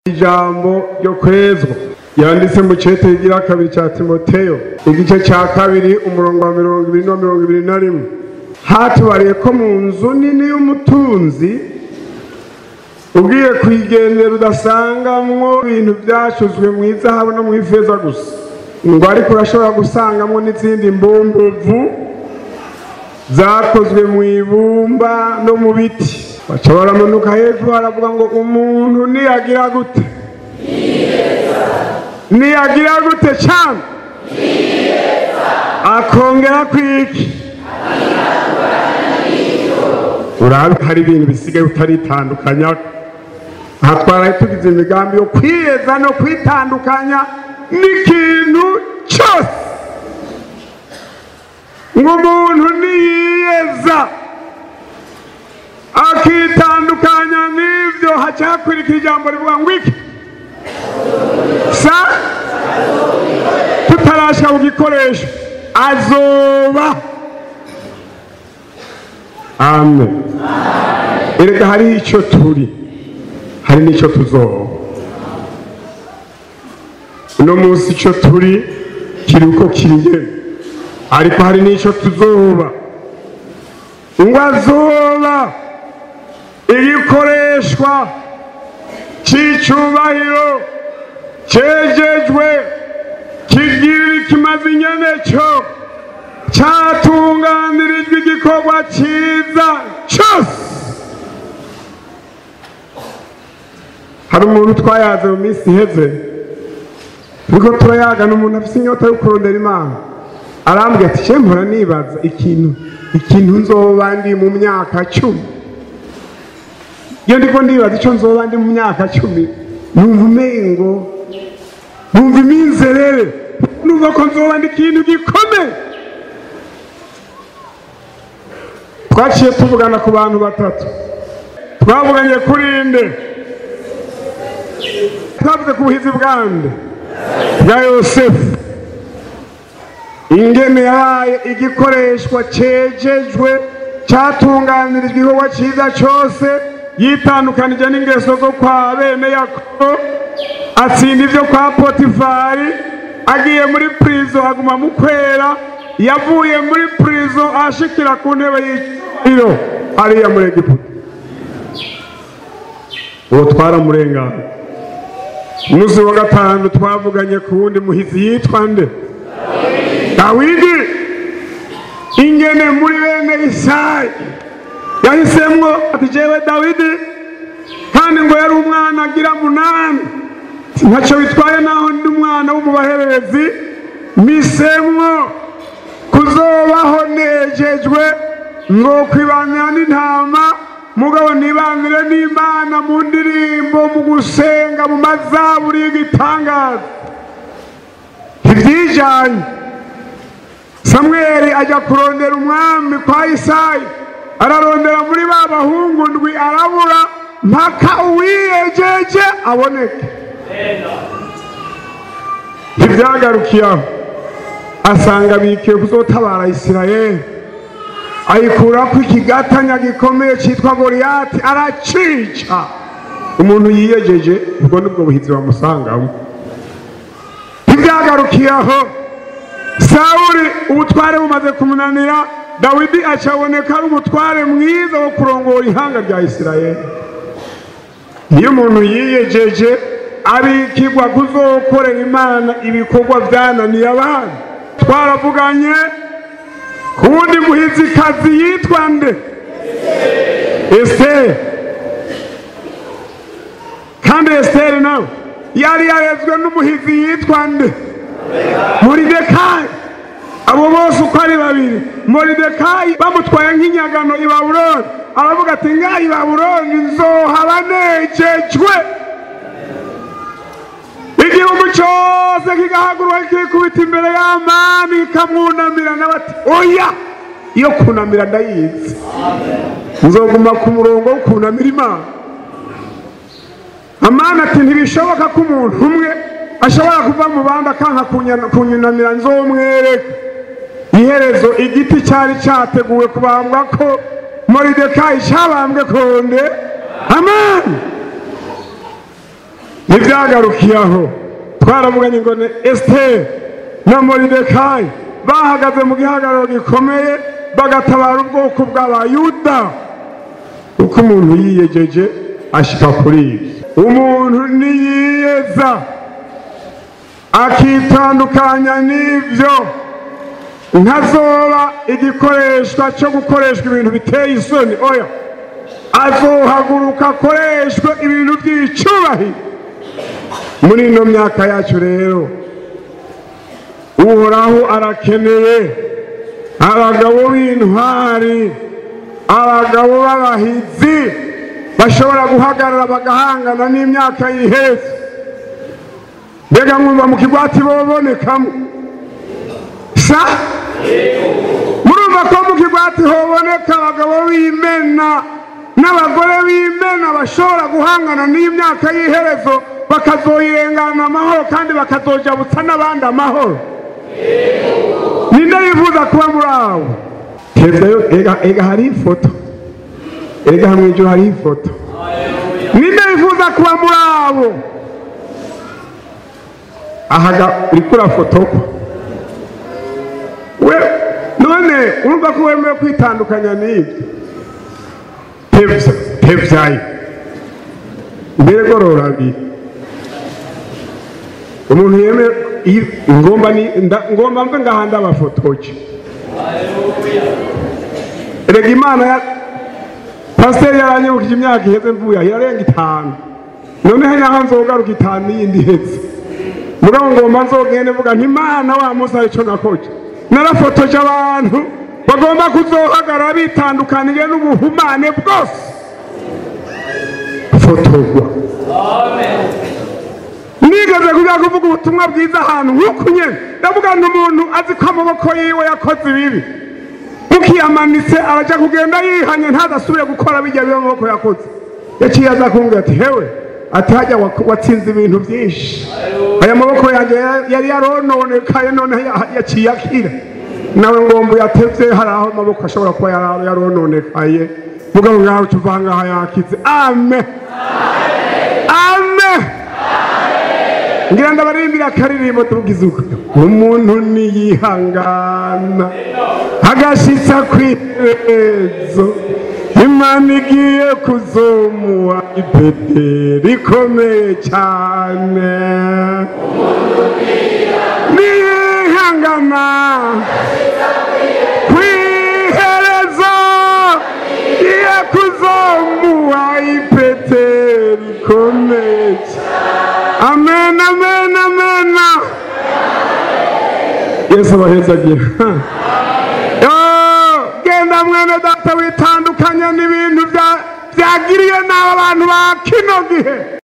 ijambo ryo kwezwa yanditse mu cete igira kabiri cya timoteyo igice cya kabiri umurongo wa mirongo ibiri na mirongo ibiri na rimwe hatubariye ko mu nzu nini y'umutunzi ugiye kuyigendera udasangamwo ibintu byacuzwe mu izahabu no mu ifeza gusa ngo ariko urashobora gusangamo n'izindi mbumbuvu zakozwe mu ibumba no mu biti baca baramanuka hepfo baravuga ngo umuntu niyagira gute niyagira gute cyane akongera kwiki urabe hari ibintu bisigaye utaritandukanya aha twaraye tugize imigambi yo kwiyeza no kwitandukanya n'ikintu cyose ngo umuntu niyiyeza akitandukanya n'ibyo haca hakurikira ijambo rivuga ngo iki sa tutarashaka ku gikoresho azoba amen erega hariho icyo turi hari n'icyo tuzoba uno munsi icyo turi kiri uko kiriye ariko hari n'icyo tuzoba ngo azoba igikoreshwa cy'icyubahiro cyejejwe kigira ikimaze inyene cyo cyatunganirijwe igikorwa cyiza cyose hari umuntu twayaze mu minsi iheze turiko turayagana umuntu afite inyota yo kurondera imana arambwira ati cye mpora nibaza ikintu ikintu nzoba ndi mu myaka cumi iyo ndiko ndibaza icyo nzoba ndi mu myaka cumi numva umengo numva iminzerere numva ko nzoba ndi ikintu gikomeye twaciye tuvugana ku bantu batatu twavuganye kuri nde twavuze ku buhizi bwande bwa yosefu ingene yabaye igikoreshwa cejejwe cyatunganirijwe igikorwa cyiza cyose yitandukanije n'ingeso zo kwa bene yakobo atsinda ibyo kwa potifari agiye muri purizo aguma mu kwera yavuye muri purizo ashikira ku ntebe y'iciro ariya muri egiputa uwo twaramurengana umunsi wa gatanu twavuganye ku wundi muhizi yitwa nde dawidi ingene muri bene isayi yahisemwo ati jewe dawidi kandi ngo yari umwana agira munani ntacyo bitwaye naho ndi umwana w'umubahererezi misemwo kuzobaho nejejwe ngo kwibanira n'intama mugabo nibanire n'imana mu ndirimbo mu gusenga mu mazaburi y'igitangaza ntibyijanye samweli ajya kurondera umwami kwa isayi ararondera muri ba bahungu ndwi arabura mpaka uwiyejeje aboneke ntibyagarukiye aho asanga bikiye kuzotabara isirayeli ayikurako ikigatanya gikomeye cyitwa goriyati aracica umuntu yiyejeje ubwo nibwo buhizi bamusangamo ntibyagarukiye aho sawuri ubutware bumaze kumunanira dawidi acaboneka ari umutware mwiza wo kurongora ihanga rya isirayeli iyo umuntu yiyejeje abikigwa kuzokorera imana ibikorwa byananiye abana twaravuganye ku wundi muhizikazi yitwa nde esiteri kandi esiteri nawe yari yarezwe n'umuhizi yitwa nde moridekayi abo bose uko ari babiri moridekayi bamutwaye nk'inyagano i babuloni aravuga ati ngaha i babuloni nzohaba nejejwe igihugu cyose kigahaguruka kikubita imbere y'amani kikamwunamira nawe ati oya iyo kunamira ndayizi nzoguma ku murongo wo kunamira imana amani ati ntibishoboka ko umuntu umwe ashobora kuva mu bandi akanka kunyunamira nzomwereka iherezo igiti cyari cyateguwe kubambwa ko moridekayi cyabambwe konde amani ntibyagarukiye aho twaravuganye ngo ni esiteri na moridekayi bahagaze mu gihagararo gikomeye bagatabara ubwoko bw'abayuda uko umuntu yiyegeje ashyika kuri ibyo umuntu niyiyeza akitandukanya n'ibyo ntazoba igikoreshwa cyo gukoreshwa ibintu biteye isoni oya azohaguruka akoreshwe ibintu by'icubahiro muri ino myaka yacu rero uhoraho arakeneye abagabo b'intwari abagabo b'abahizi bashobora guhagarara bagahangana n'imyaka yihese mbega mwumva mu kigwati bobonekamo sa murumva ko mu kigwati hoboneka abagabo b'imena n'abagore b'imena bashobora guhangana n'imyaka y'iherezo bakazoyirengana amahoro kandi bakazojabutsa n'abandi amahoro ninde yifuza kuba muri abo tezayo ega hari ifoto ega hamwe ijoro hari ifoto ninde yifuza kuba muri abo ahaga uriko urafotokwa we none urumva ko wemewe kwitandukanya n'ibyo tevya tevyayo mbere gororabiri umuntu yeme ngomba ni nda- ngomba mve ngaha ndabafotoje erega imana ya pasiteri yaranyibukije imyaka iheze mvuye aho irarenga itanu noneho naho nzogaruka itanu y'indi iheze mugabo ngomba nzogende mvuga nti imana wa munsi arico nakoje narafotoje abantu bagomba kuzohagarara bitandukaniye n'ubuhumane bwose fotorwa nigeze kujya kuvuga ubutumwa bwiza ahantu nk'uku nyine ndavuga ngo umuntu azi ko amaboko yiwe yakoze ibibi mukiyamanitse arajya kugenda yihanye ntazasubire gukora bijya biba amaboko yakoze yaciye aza kumbwira ati hewe ati hajya wa- watsinze ibintu byinshi aya maboko yanjye ya- yari yarononekaye none ya- yaciye akira nawe ngomba yatevye hari aho amaboko ashobora kuba yara- yarononekaye mugabo ngaho tuva ngaha yakize amen amen ngira ndabaririmbira akaririmbo tuvugize uko umuntu niyihangana agashitsa ku iherezo imana igiye kuzomuha ipete rikomeye cyane niyihangana ku iherezo igiye kuzomuha ipete rikomeye cyane amen amen amen yesu abahezagira Yo, genda mwene data witandukanya n'ibintu bya- byagiriye n'aba bantu ba kino gihe